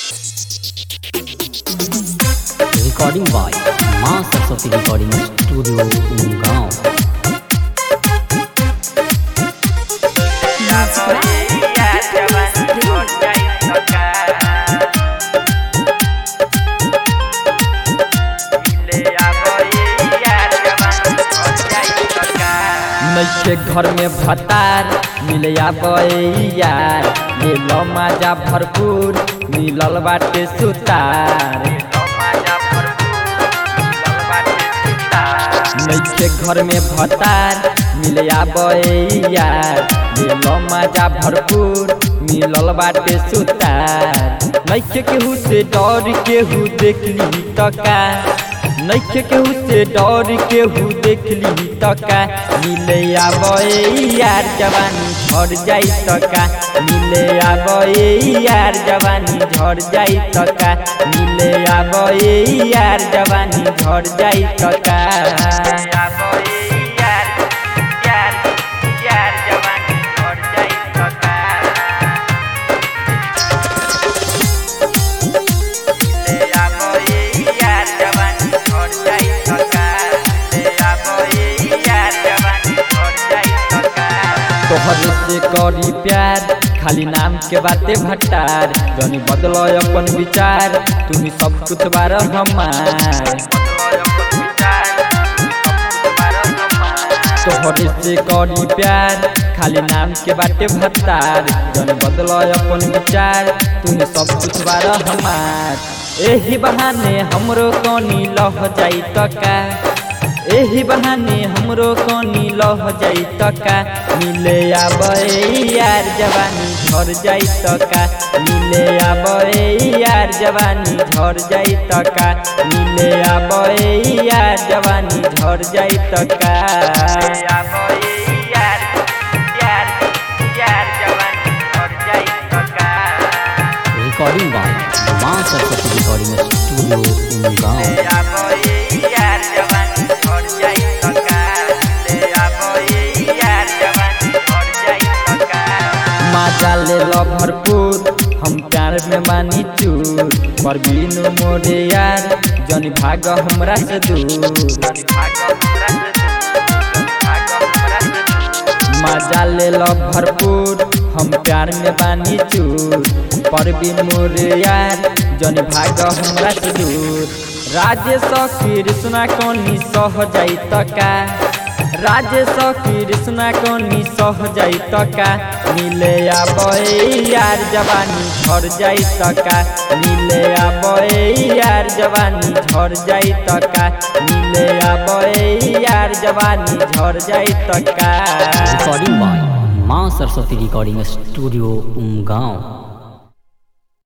recording by माँ Saraswati recording studio गाँव नैखे घर में भतार मिले यार ले लो मजा भरपूर मिलल बाटे सुतार नैखे घर में भतार मिले यार ले लो मजा भरपूर मिलल बाटे सुतार नैखे केहू से डर केहू देखली तका नैखे केहू से डर केहू देखली तका मिले आबे यार जवानी झड़ जाई तका मिले आबे यार जवानी झड़ जाई तका मिले आबे यार जवानी झड़ जाई तका तोहरे से करी प्यार खाली नाम के बाते भट्टार जनी बदलो अपन विचार तुम्ही सब कुछ बार हमार तोहरे से करी प्यार खाली नाम के बाटे भट्टार जन बदलो अपन विचार तुम्ही सब कुछ बार हमार एही बहाने हमरो कनी लह जाई तका एही बहाने हमरो कनी लह जाई तका मिले आबे यार जवानी झर जाई तका मिले आबे यार जवानी झर जाई तका मिले आबे यार जवानी झर जाई तका रिकॉर्डिंग by माँ सरस्वती रिकॉर्डिंग स्टूडियो गाँव माजा ले लो भरपूर हम प्यार में मानी चूर पर बिनु मोरे यार जनी भाग हमरा से दूर मजा ले लो भरपूर हम प्यार में बानी चूर पर बिन मोरे यार जनी भाग हमरा से दूर राजेश कृष्णा कनी सह जाई तका राजेश कृष्णा कनी सह जाई तका मिले आबे यार जवानी झर जाई तका मिले आबे यार जवानी झर जाई तका मिले आबे यार जवानी झर जाई तका रिकॉर्डिंग by माँ सरस्वती रिकॉर्डिंग स्टूडियो गाँव